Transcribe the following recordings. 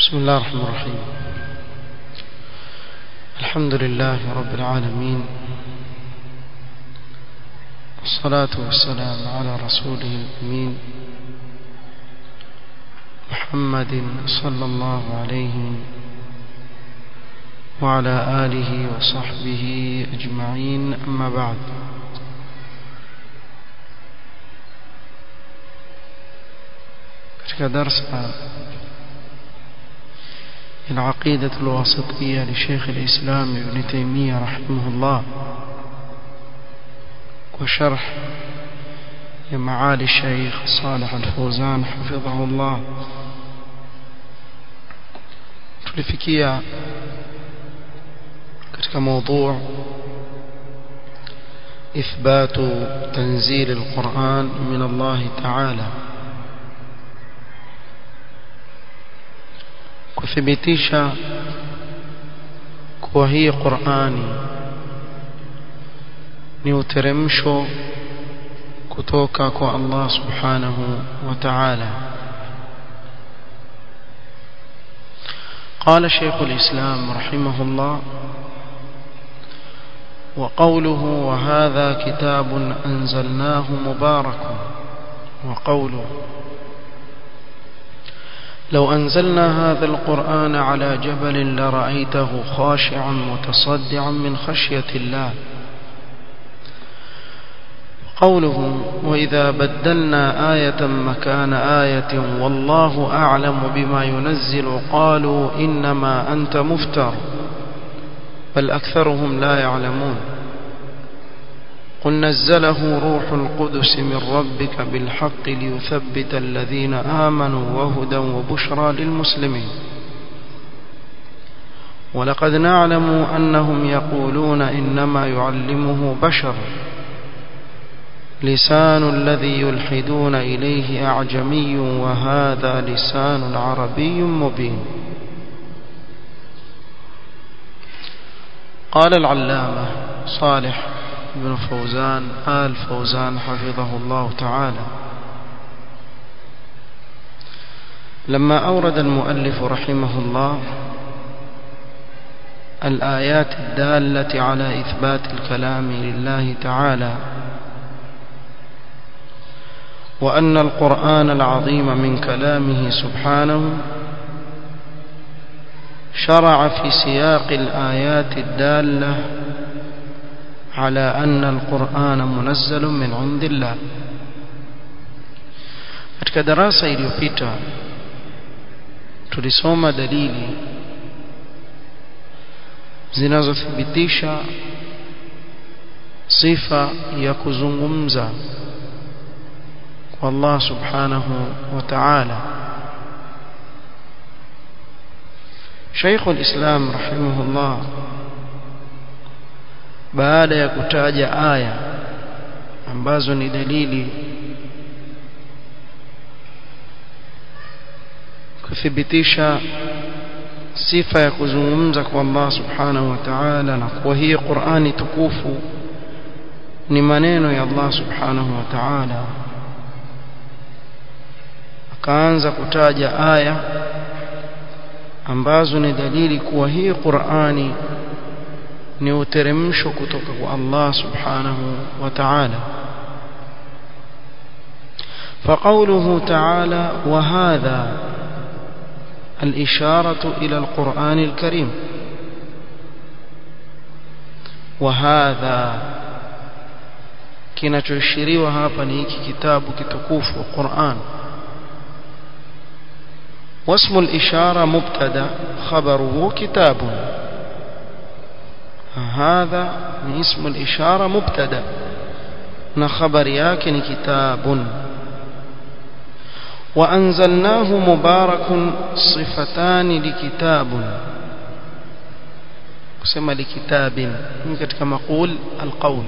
بسم الله الرحمن الرحيم الحمد لله رب العالمين والصلاة والسلام على رسوله الأمين محمد صلى الله عليه وعلى آله وصحبه أجمعين أما بعد katika darsa العقيدة الواسطية لشيخ الإسلام ابن تيمية رحمه الله وشرح معالي الشيخ صالح الفوزان حفظه الله tulifikia katika موضوع إثبات تنزيل القرآن من الله تعالى kuthibitisha kuwa hii Qur'ani ni uteremsho kutoka kwa Allah subhanahu wa ta'ala قال شيخ الإسلام رحمه الله وقوله وهذا كتاب أنزلناه مبارك وقوله لو أنزلنا هذا القرآن على جبل لرأيته خاشعا متصدعا من خشية الله قوله وإذا بدلنا آية مكان آية والله أعلم بما ينزل قالوا إنما أنت مفتر بل أكثرهم لا يعلمون قل نزله روح القدس من ربك بالحق ليثبت الذين آمنوا وهدى وبشرى للمسلمين ولقد نعلم أنهم يقولون إنما يعلمه بشر لسان الذي يلحدون إليه أعجمي وهذا لسان عربي مبين قال العلامة صالح بن فوزان آل فوزان حفظه الله تعالى لما أورد المؤلف رحمه الله الآيات الدالة على إثبات الكلام لله تعالى وأن القرآن العظيم من كلامه سبحانه شرع في سياق الآيات الدالة على أن القرآن منزل من عند الله katika darasa iliyopita tulisoma dalili zinazothibitisha sifa ya kuzungumza kwa Allah subhanahu wa ta'ala Sheikh al-Islam rahimahullah baada ya kutaja aya ambazo ni dalili kuthibitisha sifa ya kuzungumza kwa Allah subhanahu wa ta'ala na kwa hii Qur'ani tukufu ni maneno ya Allah subhanahu wa ta'ala akaanza kutaja aya ambazo ni dalili kuwa hii Qur'ani ni uteremsho kutoka kwa Allah subhanahu wa ta'ala فقوله تعالى وهذا الإشارة إلى القرآن الكريم وهذا kinachoashiriwa hapa ni hiki kitabu kitukufu Qur'an واسم الإشارة مبتدا خبره كتاب هذا اسم الإشارة مبتدا نخبر ياكن كتاب وأنزلناه مبارك صفتان لكتاب كما لكتاب كما قول القول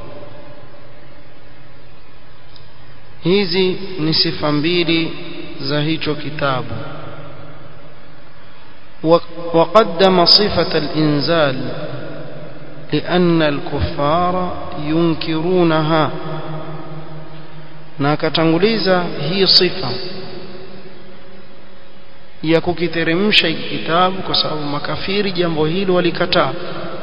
hizi ni sifa mbili za hicho kitabu وقدم صفة الإنزال لأن الكفار ينكرونها na akatanguliza hii sifa ya kukiteremsha hiki kitabu kwa sababu makafiri jambo hilo walikataa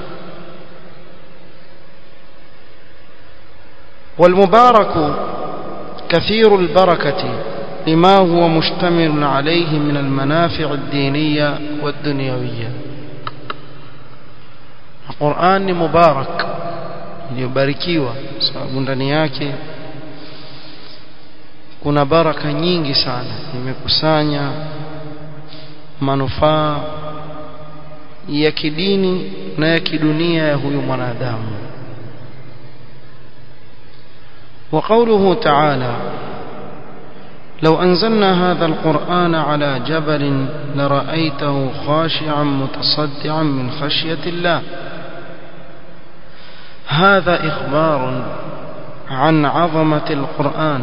والمبارك كثير البركة لما هو مشتمل عليه من المنافع الدينية والدنيوية القرآن مبارك iliyobarikiwa sababu ndani yake kuna baraka nyingi sana imekusanya manufaa ya kidini na ya kidunia ya huyu mwanadamu وقوله تعالى لو أنزلنا هذا القرآن على جبل لرأيته خاشعا متصدعا من خشية الله هذا إخبار عن عظمة القرآن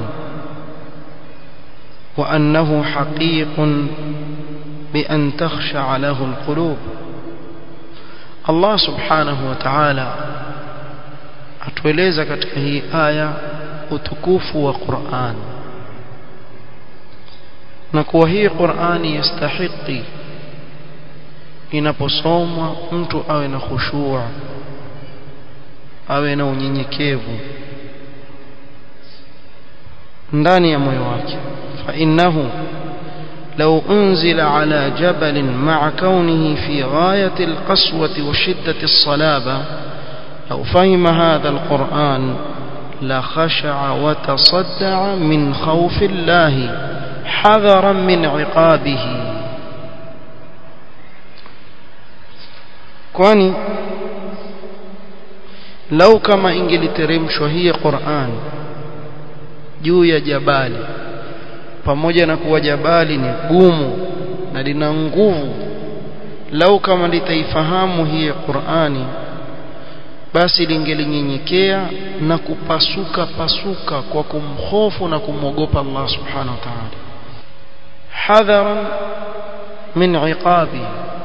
وأنه حقيق بأن تخشع له القلوب الله سبحانه وتعالى atueleza katika hii aya utukufu wa Qur'an na kuwa hii Qur'ani yastahiki inaposomwa mtu awe na khushua awe na unyenyekevu ndani ya moyo wake fa innahu لو أنزل على جبل مع كونه في غاية القسوة وشدة الصلابة لو فهم هذا القرآن لخشع وتصدع من خوف الله حذرا من عقابه kwani lau kama ingeliteremshwa hii Qur'an juu ya jabali pamoja na kuwa jabali ni gumu na lina nguvu lau kama litaifahamu hii Qur'ani basi lingelinyenyekea na kupasuka pasuka kwa kumhofu na kumwogopa Allah subhanahu wa ta'ala hadharan min iqabi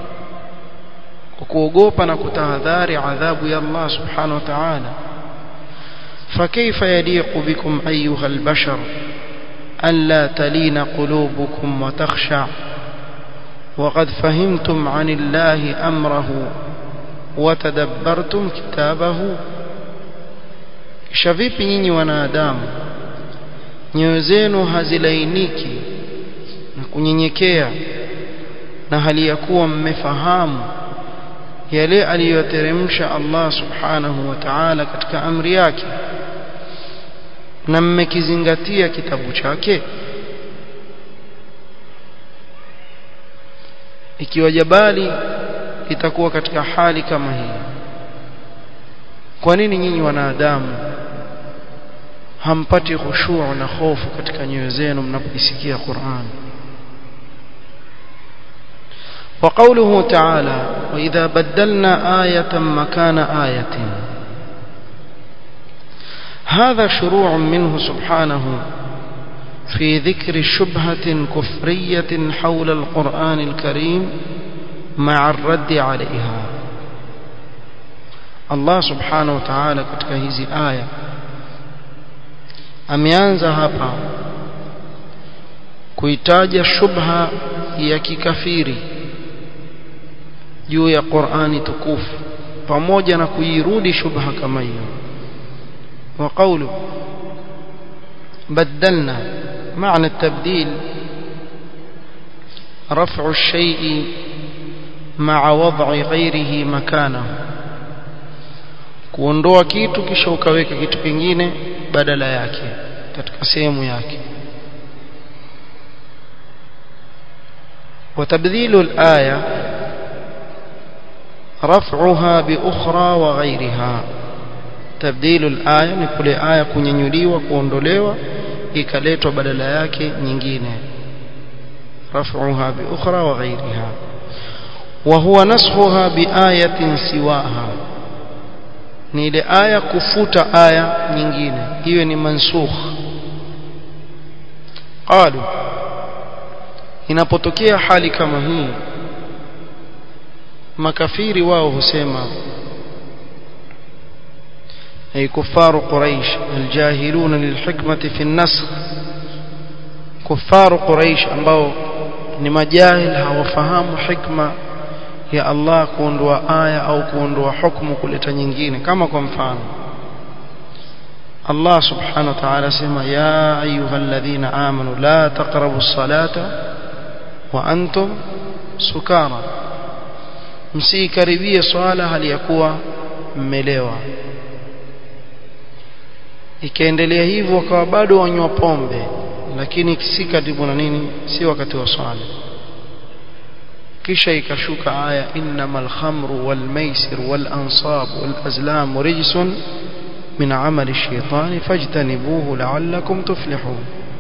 kuogopa na kutahadhari adhabu ya Allah subhanahu wa ta'ala فكيف يليق بكم أيها البشر ألا تلين قلوبكم وتخشع وقد فهمتم عن الله أمره وتدبرتم كتابه kisha vipi nyinyi wanadamu nyoyo zenu hazilainiki na kunyenyekea na hali ya kuwa mmefahamu yale aliyoteremsha Allah subhanahu wa ta'ala katika amri yake na mmekizingatia kitabu chake ikiwa jabali itakuwa katika hali kama hii kwa nini nyinyi wanadamu hampati khushu' na hofu katika nyoyo zenu mnapoisikia Qur'an وقوله تعالى وإذا بدلنا آية مكان آية هذا شروع منه سبحانه في ذكر شبهة كفرية حول القرآن الكريم مع الرد عليها الله سبحانه وتعالى katika hizi aya ameanza hapa kuitaja shubha ya kikafiri juu ya Qur'ani tukufu pamoja na kuirudi shubha kama hiyo wa qawlu بدلنا معنى التبديل رفع الشيء مع وضع غيره مكانه kuondoa kitu kisha ukaweka kitu kingine badala yake katika sehemu yake وتبديل الآية رفعها بأخرى وغيرها تبديل الآية ni kule aya kunyenyuliwa kuondolewa ikaletwa badala yake nyingine رفعها بأخرى وغيرها وهو نسخها بآية سواها ni ile aya kufuta aya nyingine hiyo ni mansukh qalu inapotokea hali kama hii makafiri wao husema ay kufaru quraish aljahiluna lilhikmati fi an-nasakh kufaru quraish ambao ni majahil hawafahamu hikma ya Allah kuondoa aya au kuondoa hukumu kuleta nyingine kama kwa mfano Allah subhanahu wa ta'ala sema ya ayyuhalladhina amanu la taqrabus salata wa antum sukara msikaribie swala hali ya kuwa mmelewa ikaendelea hivyo wakawa bado wanywa pombe lakini si karibu na nini si wakati wa swala kisha ikashuka aya innamal khamru wal maisir wal ansab wal azlam rijsun min amali shaitani fajtanibuhu la'allakum tuflihun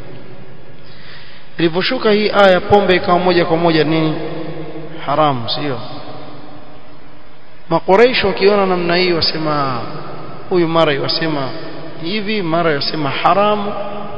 iliposhuka hii aya pombe ikawa moja kwa moja nini haramu sio makoreisho wakiona namna hii wasema huyu mara yasema hivi mara yasema haramu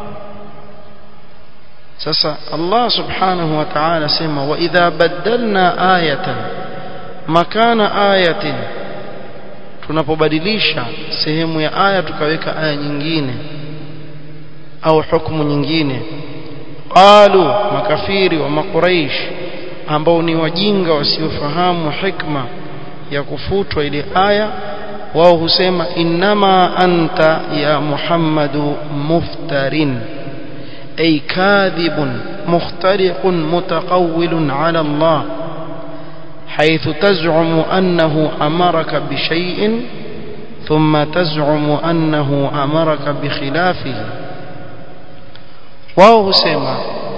sasa Allah subhanahu wa ta'ala sema wa idha badalna ayatan makana ayatin tunapobadilisha sehemu ya aya tukaweka aya nyingine au hukumu nyingine qalu makafiri wa makuraish ambao ni wajinga wasiofahamu hikma ya kufutwa ile aya wao husema innama anta ya muhammadu muftarin ay kadhibun mukhtariqun mutaqawwilun ala Allah حيث تزعم أنه أمرك بشيء ثم تزعم أنه أمرك بخلافه wao husema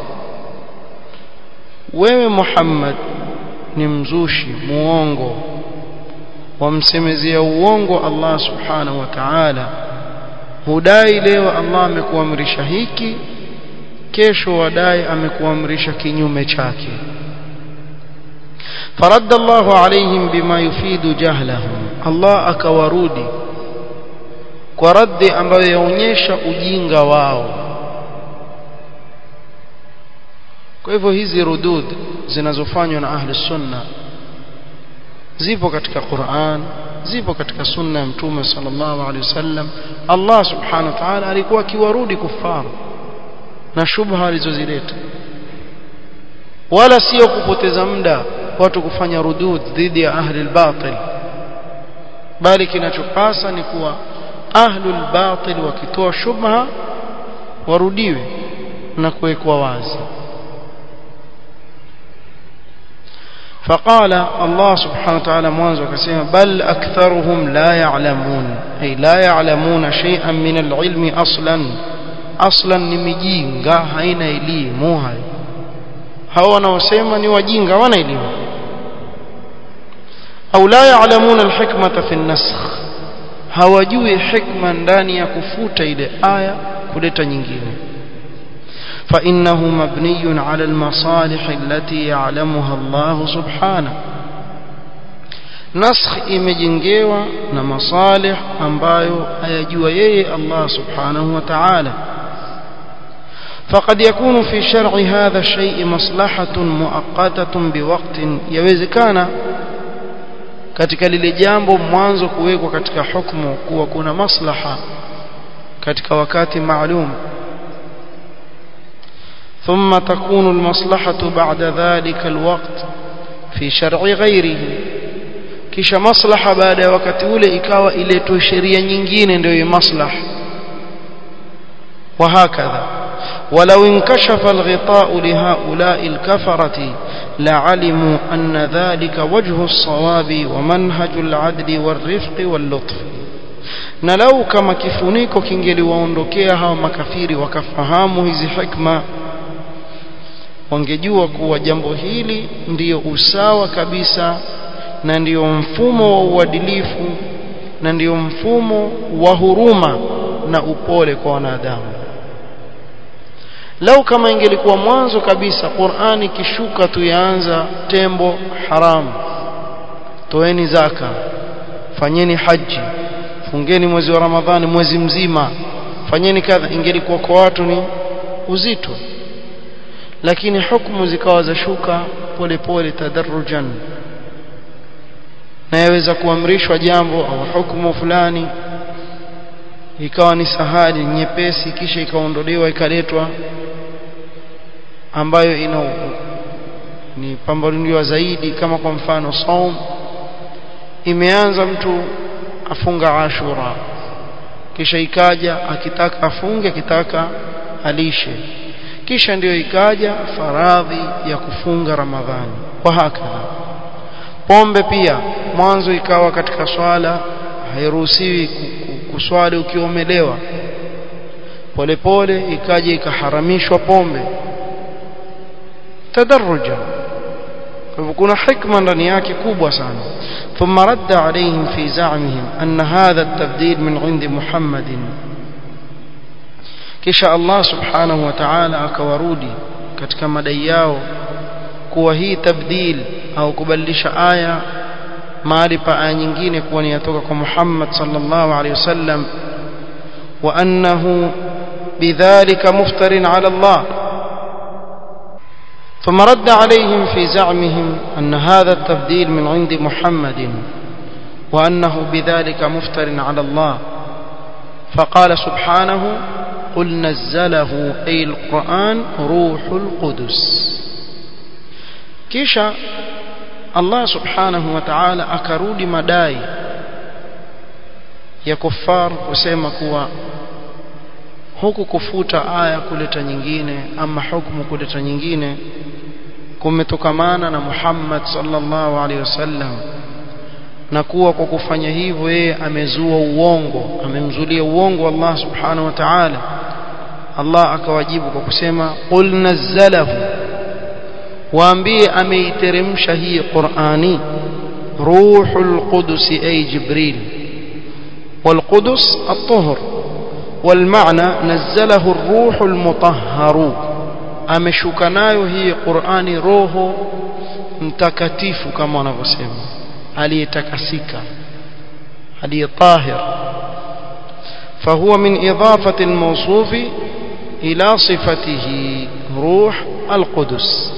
wewe Muhammad ni mzushi muongo wamsemezea uongo Allah subhanahu wa ta'ala hudai leo Allah amekuamrisha hiki kesho wadai amekuamrisha kinyume chake فرد الله عليهم بما يفيد جهلهم الله akawarudi kwa raddi ambayo yaonyesha ujinga wao kwa hivyo hizi rudud zinazofanywa na ahli sunna zipo katika Qur'an zipo katika sunna ya mtume sallallahu alaihi wasallam Allah subhanahu wa ta'ala alikuwa akiwarudi kufaru na shubha alizozileta wala sio kupoteza muda watu kufanya rudud dhidi ya ahli al-batil bali kinachopasa ni kuwa ahli al-batil wakitoa shubha warudiwe na kuwekwa wazi فقال الله سبحانه وتعالى mwanzo akasema bal aktharuhum la ya'lamun ay la ya'lamuna shay'an min al-ilmi aslan aslan ni mijinga haina elimu hayo hao wanaosema ni wajinga wana elimu au la ya'lamuna al-hikmata fi an-nasakh hawajui hikma ndani ya kufuta ile aya kuleta nyingine فإنه مبني على المصالح التي يعلمها الله سبحانه نسخ imejengewa na masalih ambayo ayajua yeye Allah subhanahu wa ta'ala فقد يكون في شرع هذا الشيء مصلحة مؤقتة بوقت يوezekana katika lile jambo mwanzo kuwekwa katika hukumu kuwa kuna maslaha katika wakati maalum ثم تكون المصلحة بعد ذلك الوقت في شرع غيره kisha maslaha baada ya wakati ule ikawa iletwe sheria nyingine ndio maslaha وهكذا ولو انكشف الغطاء لهؤلاء الكفرة لعلموا أن ذلك وجه الصواب ومنهج العدل والرفق واللطف na lau kama kifuniko kingeliwaondokea hawa makafiri wakafahamu hizi hikma wangejua kuwa jambo hili ndiyo usawa kabisa na ndiyo mfumo wa uadilifu na ndiyo mfumo wa huruma na upole kwa wanadamu lau kama ingelikuwa mwanzo kabisa Qur'ani kishuka tu yaanza tembo haramu toeni zaka fanyeni haji fungeni mwezi wa Ramadhani mwezi mzima fanyeni kadha ingelikuwa kwa watu ni uzito lakini hukumu zikawa za shuka pole pole tadarrujan na yaweza kuamrishwa jambo au hukumu fulani ikawa ni sahali nyepesi kisha ikaondolewa ikaletwa ambayo ina ni pambanuliwa zaidi kama kwa mfano saum imeanza mtu afunga ashura kisha ikaja akitaka afunge akitaka alishe kisha ndiyo ikaja faradhi ya kufunga ramadhani wa hakadha pombe pia mwanzo ikawa katika swala hairuhusiwi kuswali ukiwa umelewa polepole ikaja ikaharamishwa pombe tadarruja kwa hivyo kuna hikma ndani yake kubwa sana ثم رد عليهم في زعمهم أن هذا التبديل من عند محمد kisha Allah subhanahu wa ta'ala akawarudi katika madai yao kuwa hii tabdil au kubadilisha aya mahali pa aya nyingine kuwa ni yatoka kwa Muhammad sallallahu alaihi wasallam wa annahu bidhalika muftarin ala Allah ثم رد عليهم في زعمهم أن هذا التبديل من عند محمد وأنه بذلك مفتر على الله فقال سبحانه قل نزله أي القرآن روح القدس كيشا الله سبحانه وتعالى أكرود مداي ya kuffar kusema kuwa huku kufuta aya kuleta nyingine ama hukumu kuleta nyingine kumetokamana na Muhammad sallallahu alaihi wasallam na kuwa kwa kufanya hivyo yeye amezua uongo amemzulia uongo Allah subhanahu wa ta'ala Allah akawajibu kwa kusema qul nazzalahu waambie ameiteremsha hii Qur'ani ruhul qudus ay jibril والقدس الطهر والمعنى نزله الروح المطهر ameshuka nayo hii Qur'ani roho mtakatifu kama wanavyosema aliyetakasika aliyetahir فهو من إضافة الموصوف إلى صفته روح القدس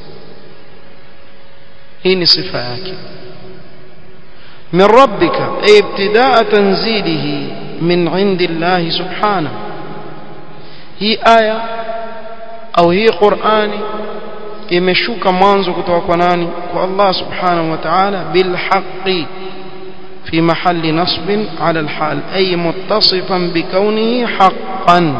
هي صفة yake من ربك أي ابتداء تنزيله من عند الله سبحانه هي آية au hii Qur'ani imeshuka mwanzo kutoka kwa nani kwa Allah subhanahu wa ta'ala bil haqqi fi mahalli nasb ala al hal ay muttasifan bi kawnihi haqqan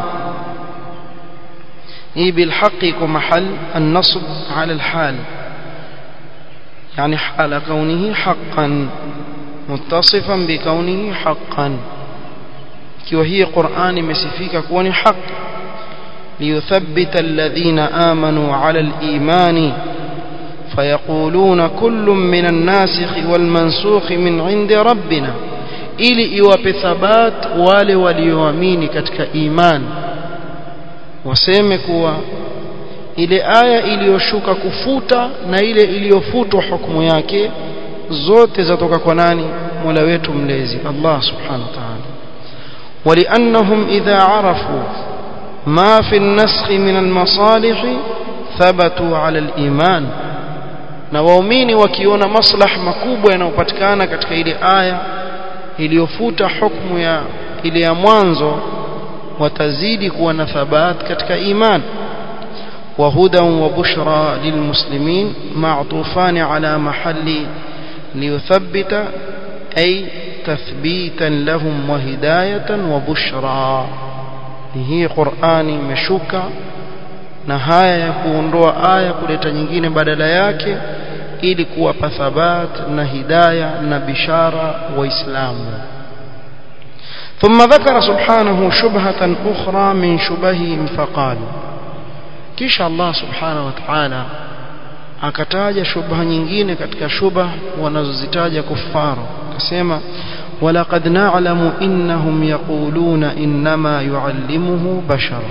hii bil haqqi kwa mahall an nasb ala al hal يعني حال كونه حقا متصفا بكونه حقا وهي قرآن مسفيك كون حق ليثبت الذين آمنوا على الإيمان فيقولون كل من الناسخ والمنسوخ من عند ربنا ili iwape thabat wale walioamini katika iman waseme kuwa ile aya iliyoshuka kufuta na ile iliyofutwa hukumu yake zote zatoka kwa nani Mola wetu mlezi Allah subhanahu wa ta'ala ولانهم اذا عرفوا ما في النسخ من المصالح ثبتوا على الإيمان na waumini wakiona maslah makubwa yanayopatikana katika ile aya iliyofuta hukumu ya ile ya mwanzo watazidi kuwa na thabat katika iman wa hudan wa bushra lilmuslimin ma'tufan ala mahalli liyuthabbita ay tathbitan lahum wa hidayatan wa bushra ni hii Qur'ani imeshuka na haya ya kuondoa aya kuleta nyingine badala yake ili kuwapa thabat na hidaya na bishara waislamu ثم ذكر سبحانه شبهة أخرى من شبههم فقال كيش الله سبحانه وتعالى akataja shubha nyingine katika shubha wanazozitaja kufaru akasema ولقد نعلم إنهم يقولون إنما يعلمه بشر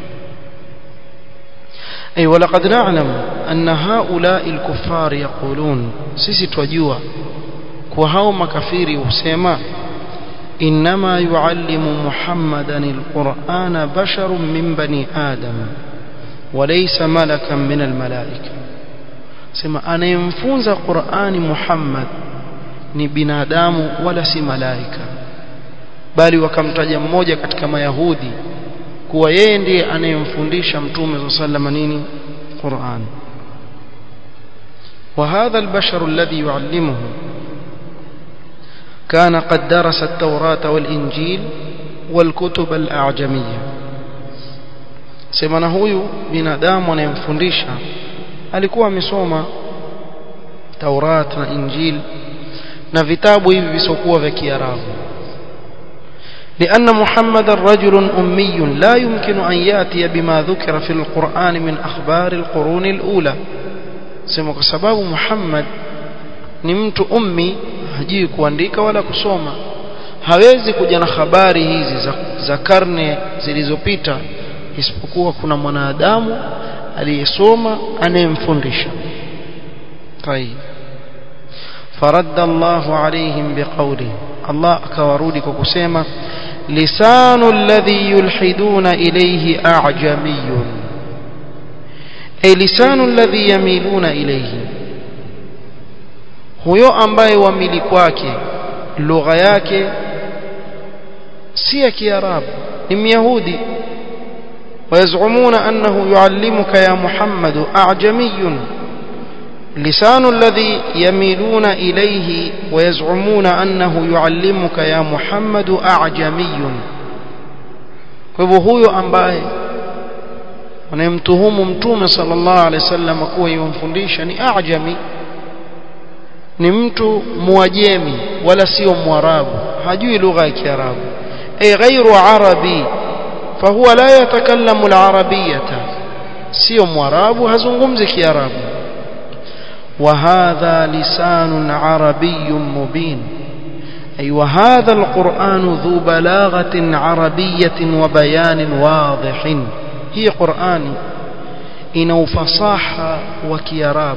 أي ولقد نعلم أن هؤلاء الكفار يقولون سيسي توجوا كوهاو مكفيري وسيما إنما يعلم محمدا القرآن بشر من بني آدم وليس ملكا من الملائكة سيما أنا ينفونز قرآن محمد ni binadamu wala si malaika bali wakamtaja mmoja katika mayahudi kuwa yeye ndiye anayemfundisha mtume sallallahu nini Qur'an وهذا البشر الذي يعلمه كان قد درس التوراة والإنجيل والكتب الأعجمية semana huyu binadamu anayemfundisha alikuwa amesoma Taurat na Injil na vitabu hivi visokuwa vya Kiarabu لأن محمد رجل أمي لا يمكن أن يأتي بما ذكر في القرآن من أخبار القرون الأولى sema kwa sababu Muhammad ni mtu ummi hajui kuandika wala kusoma hawezi kuja na habari hizi za, za karne zilizopita isipokuwa kuna mwanadamu aliyesoma anayemfundisha طيب فرد الله عليهم بقوله الله akawarudi kwa kusema lisanu alladhi yulhiduna ilayhi a'jamiyyun ay lisanu alladhi yamiluna ilayhi huyo ambaye wamili kwake lugha yake si ya kiarabu ni myahudi ويزعمون أنه يعلمك يا محمد أعجمي لسان الذي يميلون إليه ويزعمون أنه يعلمك يا محمد أعجمي فهو ambaye wanayemtuhumu mtume sallallahu alaihi wasallam kuwa yumfundisha ni ajami ni mtu muajemi wala sio mwarabu hajui lugha ya kiarabu ay ghairu arabi fahuwa la yatakallamu alarabiyata sio mwarabu hazungumzi kiarabu وهذا لسان عربي مبين أي وهذا القرآن ذو بلاغة عربية وبيان واضح هي قرآن إنه فصاحة وكيراب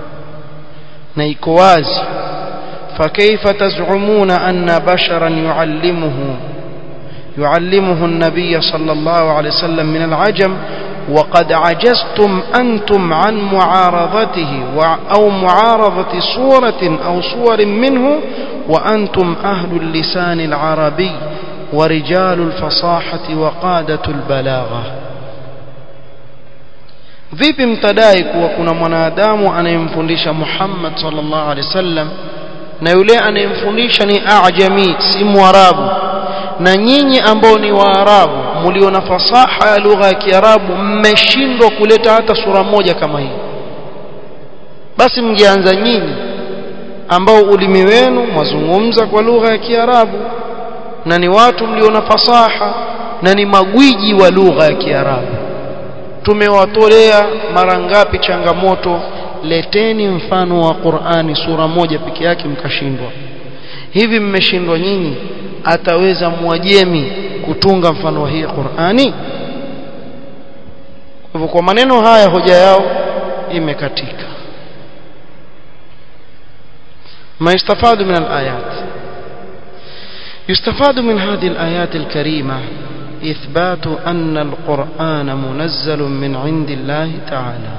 نيكواز فكيف تزعمون أن بشرا يعلمه يعلمه النبي صلى الله عليه وسلم من العجم وقد عجزتم أنتم عن معارضته أو معارضة صورة أو صور منه وأنتم أهل اللسان العربي ورجال الفصاحة وقادة البلاغة vipi mtadai kuwa kuna mwanadamu anayemfundisha Muhammad sallallahu alaihi wasallam na yule anayemfundisha ni ajami si mwarabu na nyinyi ambao ni waarabu mlio na fasaha ya lugha ya kiarabu mmeshindwa kuleta hata sura moja kama hii basi mngeanza nyinyi ambao ulimi wenu mwazungumza kwa lugha ya kiarabu na ni watu mlio na fasaha na ni magwiji wa lugha ya kiarabu tumewatolea mara ngapi changamoto leteni mfano wa Qur'ani sura moja peke yake mkashindwa hivi mmeshindwa nyinyi ataweza mwajemi kutunga mfano wa hii Qur'ani hivyo kwa maneno haya hoja yao imekatika ما يستفاد من الآيات يستفاد من هذه الآيات الكريمة إثبات أن القرآن منزل من عند الله تعالى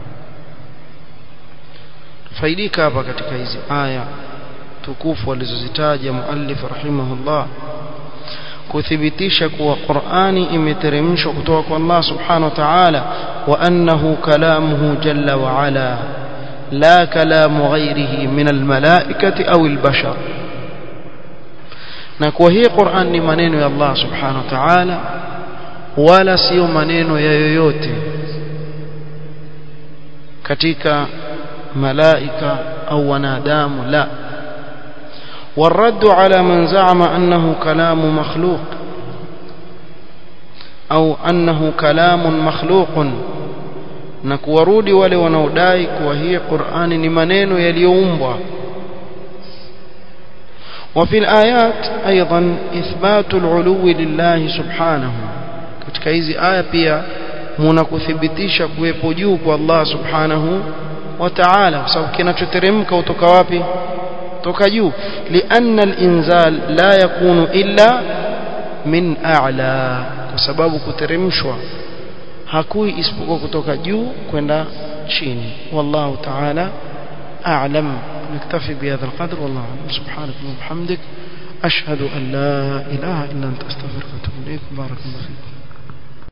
faidika hapa katika hizi aya tukufu alizozitaja muallif rahimahullah kuthibitisha kuwa Qur'ani imeteremshwa kutoka kwa Allah subhanahu wa ta'ala wa annahu kalamuhu jalla wa ala la kalamu ghairihi min almalaikati au albashar na kwa hii Qur'an ni maneno ya Allah subhanahu wa ta'ala wala sio maneno ya yoyote katika malaika au wanadamu la والرد على من زعم أنه كلام مخلوق أو أنه كلام مخلوق نكورودي wale wanaodai kuwa hii Qur'ani ni maneno yaliyoumbwa وفي الآيات أيضا إثبات العلو لله سبحانه katika hizi aya pia mnakuthibitisha kuwepo juu kwa Allah subhanahu wa ta'ala kwa sababu kinachoteremka kutoka wapi toka juu lianna al-inzal la yakunu illa min a'la kwa sababu kuteremshwa hakui isipokuwa kutoka juu kwenda chini wallahu ta'ala a'lam نكتفي بهذا القدر والله أعلم سبحانك وبحمدك أشهد أن لا إله إلا أنت أستغفرك وأتوب إليك بارك الله فيكم